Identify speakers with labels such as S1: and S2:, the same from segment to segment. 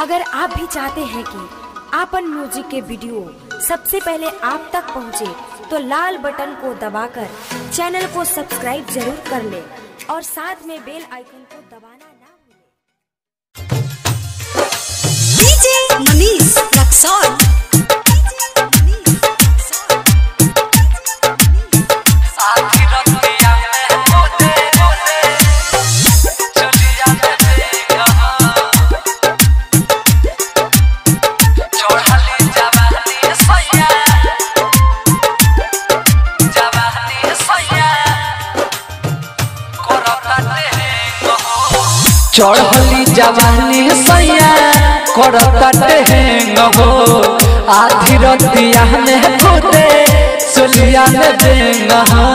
S1: अगर आप भी चाहते हैं कि आपन म्यूजिक के वीडियो सबसे पहले आप तक पहुंचे, तो लाल बटन को दबाकर चैनल को सब्सक्राइब जरूर कर ले और साथ में बेल आइकन को दबाना ना भूलें।
S2: DJ Manish Raxon.
S3: चढ़ली जवानी सैया करतटे हैं हो आधी रतिया में खुदे सुलिया में देंग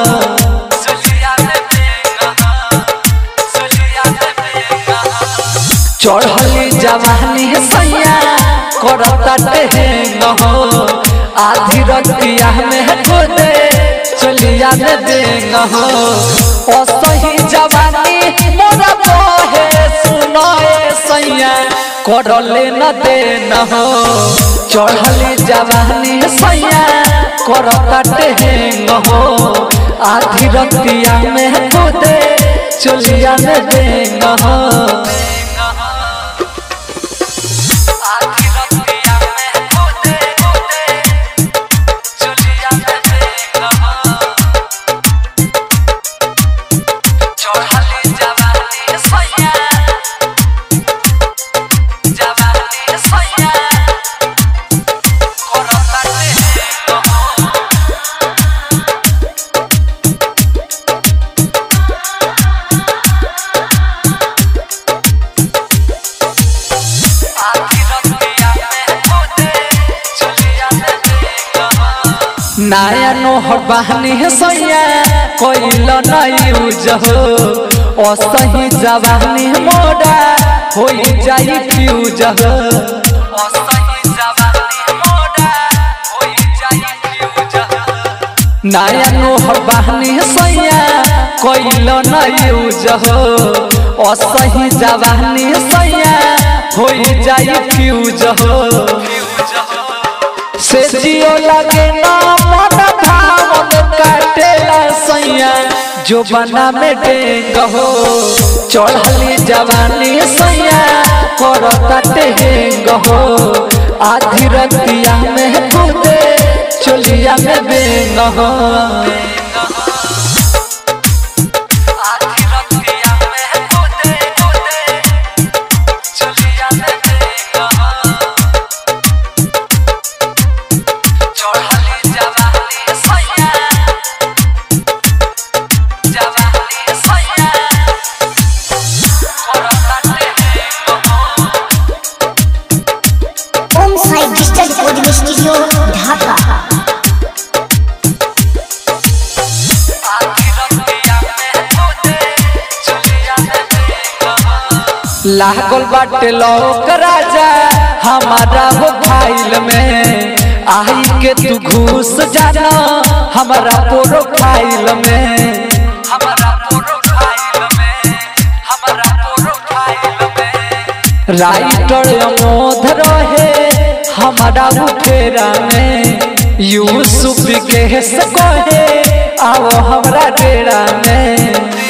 S3: चढ़ली जवानी सैया करतटे हैं हो आधी रतिया में खुदे चलिया में देंग हो असही जवानी मोरा बहे सुनाए सैया करले न दे न हो चढ़ली जवानी सैया करतटे हैं हो आधी रतिया में खुदे चलिया में देंग हो नया नोहर बहनी सैया कोइल नहीं उजहो असही जवानी मोड़ा हो जाई फ्यूज हो नया नोहर बहनी सैया कोइल नहीं उजहो असही जवानी सैया हो जाई फ्यूज हो से जियो लगे ना मन भावन काटेला सैया जो बना में डेंग हो चढ़ली जवानी सैया करता टेंग हो आधी रतिया में कूदे चलिया में बेंग हो
S2: Om Sai Digital Recording Studio, Dhaka.
S3: लागल बाटे लोक राजा हमारा हो फाइल में आई के तू घूस जाना हमारा प्रोफाइल में राइटर अमोध रहे हमारा मुखेरा में यूसुफ के कहे आओ हमरा डेरा में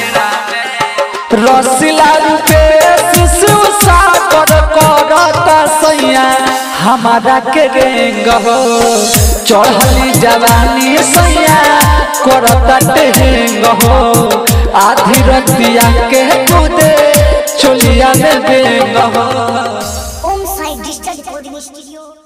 S3: रसिला रूपे शिशु सागर करता सैया हमारा के रेंग हो चढ़ली जवानी सैया करता टेंग हो आधी रतिया के कूदे चोलिया में बेंग हो
S2: Om Sai Digital Recording Studio.